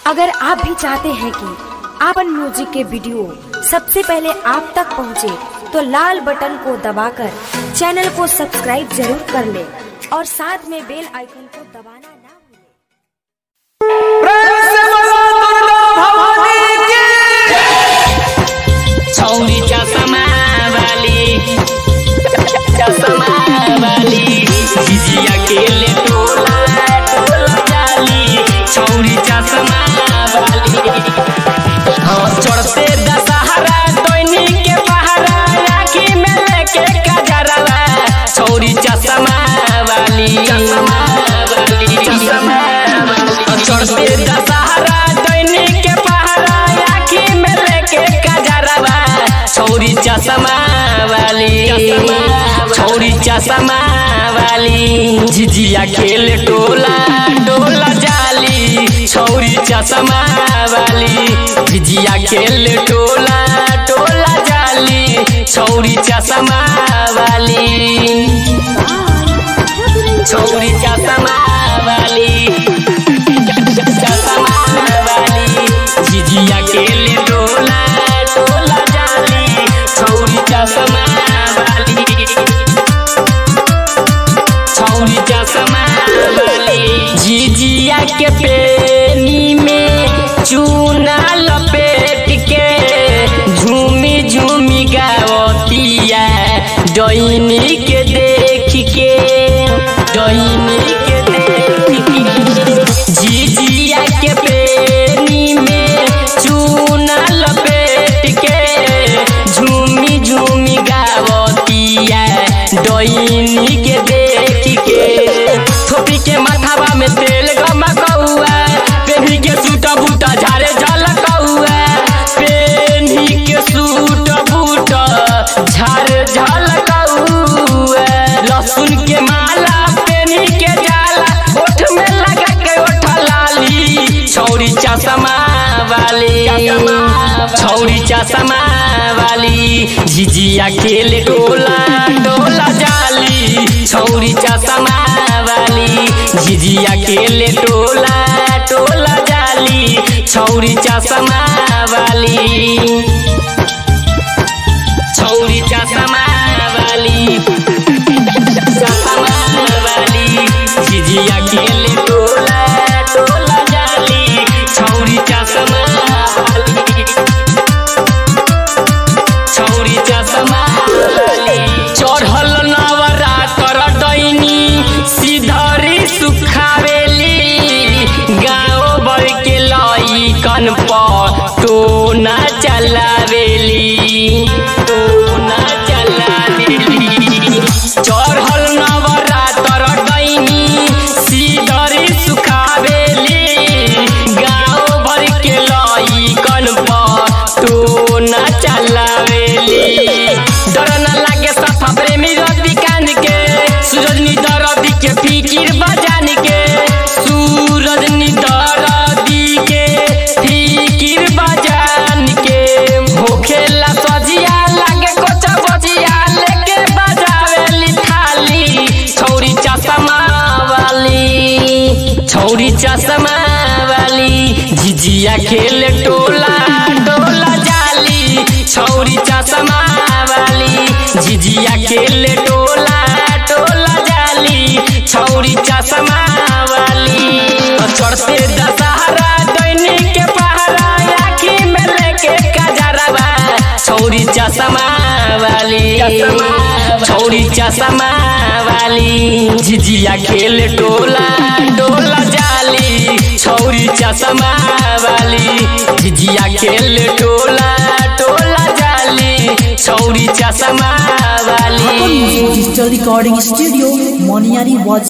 अगर आप भी चाहते हैं कि आपन म्यूजिक के वीडियो सबसे पहले आप तक पहुंचे, तो लाल बटन को दबाकर चैनल को सब्सक्राइब जरूर कर ले और साथ में बेल आइकन को दबाना ना भूलें। प्रेम से बोलो दुर्गा भवानी की छौरी चसमा वाली चसमा वाली जिजिया केले टोला टोला जाली छौरी चसमा वाली हाँ चढ़ते दशहरा दैनी के पहरा राखी में लेके कजरवा छौरी चसमा वाली चसमा वाली चसमा वाली चढ़ते दशहरा दैनी के पहरा राखी में लेके कजरवा छौरी चसमा वाली छौरी चसमा वाली झिझिया खेल टोला डोला जाली छौरी चसमा वाली झिझिया खेल टोला टोला जाली छौरी चसमा वाली छौरी चसमा वाली चसमा वाली झिझिया खेल टोला टोला जाली छौरी चसमा वाली छौरी चसमा वाली झिझिया के पेनी में चूना लपेट के झूमी झूमी गावतिया डैनी के देख के डैनी के देख के झिझिया के पेनी में चूना लपेट के झूमी झूमी गावतिया डैनी के देख के थोपी के माथावा में तेल गमकौआ पेन्ही के सूट बूटा झारे झलकौआ पेन्ही के सूट बूटा झारे झलकौआ लहसुन के माला पेन्ही के जाला ओठ में लगा के ओठ लाली छौरी चश्मा वाली छौरी चश्मा वाली झिझिया खेल टोला टोला जाली छौरी चश्मा वाली झिझिया खेल टोला टोला जाली छौरी चश्मा वाली छौरी चश्मा वाली चश्मा वाली झिझिया खेल टोला टोला जाली छौरी चश्मा वाली छौरी चश्मा वाली चढ़ल नवरात्र डैनी सिधरी सुखावेली गाँव भर के लइकन पर टोना चलावेली टोना चलावेली चढ़ल नवरात्र डैनी सिधरी सुखावेली गाँव भर के लइकन पर टोना चलावेली डर न लागे सफा प्रेमी रवि कांद के सूरज नी दरदी के फिकिर बजान के सूरज नी दरदी के फिकिर बजान के होखेला सजिया लागे कोचा बजिया लेके बजावेली थाली छौरी चश्मा वाली छौरी चश्मा वाली झिझिया खेल टोला टोला जाली छौरी चश्मा वाली झिझिया खेल टोला टोला जाली छौरी चश्मा वाली चढ़ते दशहरा दैनी के पहरा आखी में लेके कजरवा छौरी चश्मा वाली छौरी चश्मा वाली झिझिया खेल टोला डोला जाली छौरी चश्मा वाली झिझिया खेल टोला टोला जाली छौरी चश्मा वाली Digital Recording Studio, Moniari was